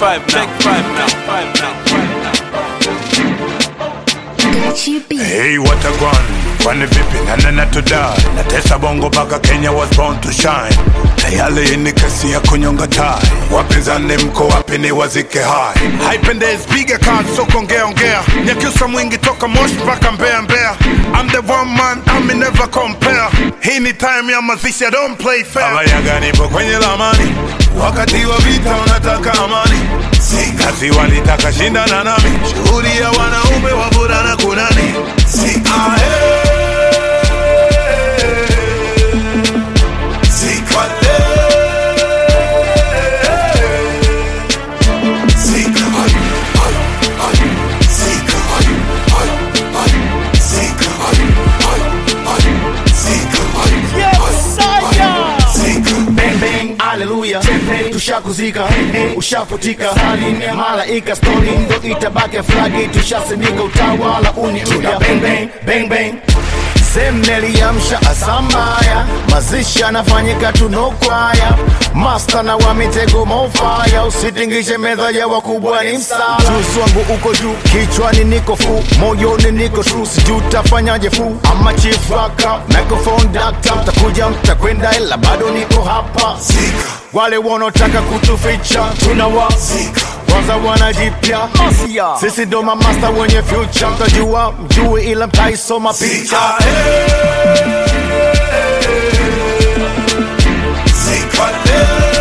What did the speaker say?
five now. Take five now. Five now. Gachi B. Hey, what a gwan kwani vipi nanena to die natesa bongo mpaka kenya was born to shine tayale hii ni kesi ya kunyonga tai wapinzani mko wapi ni wazike hai haipendezi piga kazi so kuongea ongea nyakiusa mwingi toka moshi mpaka mbea mbea I'm the one man I'm never compare hii ni time ya mazishi I don't play fair abayaga nipo kwenye lamani wakati wa vita unataka amani si kazi walitaka shindana nami shughuli ya wanaume wavulana kunani si ahe si kwale si kai ai ai si kai ai ai si kai ai ai si kai si kai bang bang haleluya tushakuzika ushafutika hali ni malaika stori ndo itabaki flagi tushasimika utawala uniuda bang bang bang bang semneliamsha asambaya mazishi anafanyika tunokwaya masta na wa mitego mofaya usitingishe meza ya wakubwa ni msala juzi wangu uko juu kichwani niko fu moyoni niko tru sijuu tafanyaje fu ama chief waka microphone dakta mtakuja mtakwenda ila bado niko hapa Zika. wale wanaotaka kutuficha tunawa Zika. kwanza wanajipya sisi ndo mamasta wenye future mtajua mjue ila mtaisoma picha Zika. Zika.